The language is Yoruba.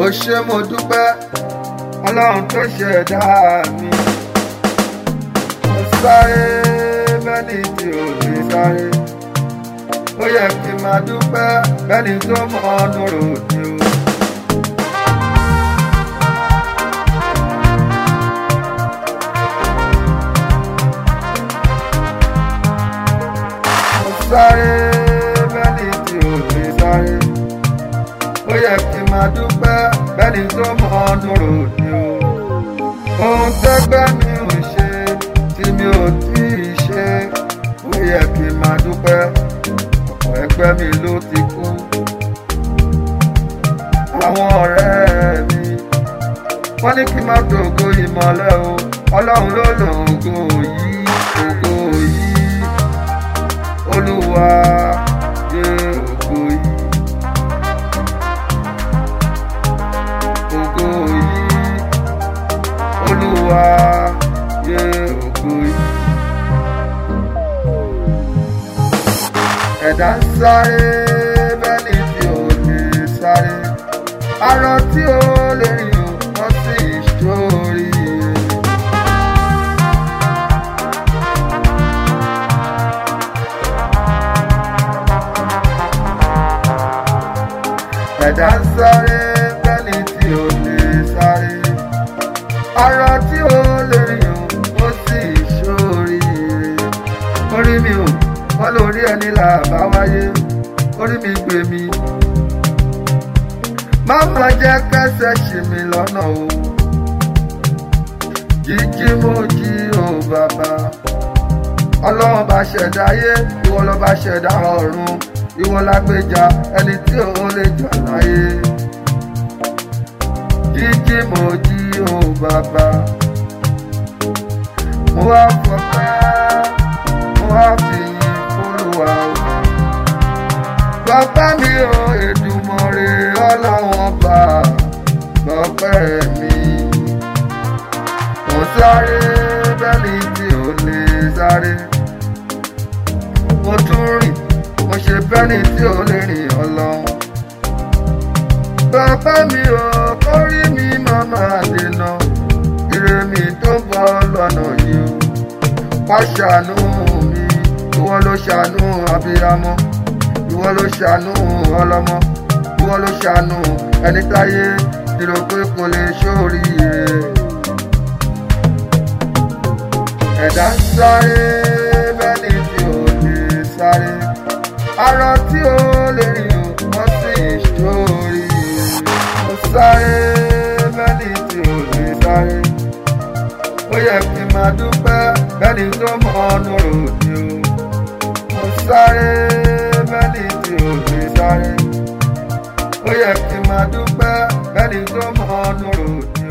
ó ṣé mo dúpẹ́ ọlọ́run tó ṣẹ̀dá mi mo sáré bẹ́ni tí ò lè sáré ó yẹ kí n máa dúpẹ́ bẹ́ni tó mọ ọ́nù ròdì o. mo sáré bẹ́ni tí ò lè sáré ó yẹ kí n máa dúpẹ́ bẹ́ni tó mọ ọ́nù ròdì o. ohun tẹ́gbẹ́ mi ò ṣe tí mi ò tí ì ṣe ó yẹ kí n máa dúpẹ́ ọ̀pọ̀ ẹgbẹ́ mi ló ti kú. àwọn ọ̀rẹ́ mi wọ́n ní kí n má dògo ìmọ̀lẹ́ o ọlọ́run ló lògo yìí ògo yìí olúwa yé ògo yìí. ògo yìí olúwa yé ògo yìí. ẹ̀dá ń sáré bẹ́ni tí ò lè sáré arọ tí ó lè rìn ò wọ́n sì ṣórí. ẹ̀dá ń sáré bẹ́ni tí ò lè sáré arọ tí ó lè rìn ò wọ́n sì ṣórí. orí mi ò wọ́n lórí ẹni là bá wáyé orí mi gbé mi. má má jẹ́ kẹ́sẹ̀ ṣì mí lọ́nà o. jíjí mo jí o bàbá. ọlọ́run bá ṣẹ̀dá ayé ìwọ ló bá ṣẹ̀dá ọ̀run ìwọ lágbèjà ẹni tí ò lè jà láyé. jíjí mo jí o bàbá. mo wá fọpẹ́ mo wá fi yìn olúwa o. Bàbá mi ò Èdùmàrè ọlọ́wọ́n bá bọ́pẹ́ mi. Mo sáré bẹ́ẹ̀ni tí ò lè sáré. Mo tún rìn, mo ṣe bẹ́ẹ̀ni tí ò lè rìn ọlọ́run. Bàbá mi ò kórí mi máa máa dènà. Ire mi tó ń bọ̀ lọ́nà yìí o. Wá ṣàánú mi, ìwọ ló ṣàánú abiyamọ ìwọ ló ṣàánú ọlọ́mọ ìwọ ló ṣàánú ẹni táyé tìrò pé kò lè ṣóríire. ẹ̀dá ń sáré bẹ́ni tí ò lè sáré arọ tí ó lè rìn ò wọ́n sì ṣóríire. mo sáré bẹ́ni tí ò lè sáré ó yẹ kí n máa dúpẹ́ bẹ́ni tó mọ ọ́nù ròdì o. mo sáré bẹ́ni tí ò lè sáré. ó yẹ kí n máa dúpẹ́ bẹ́ni tó mọ ọ́nù ròdì.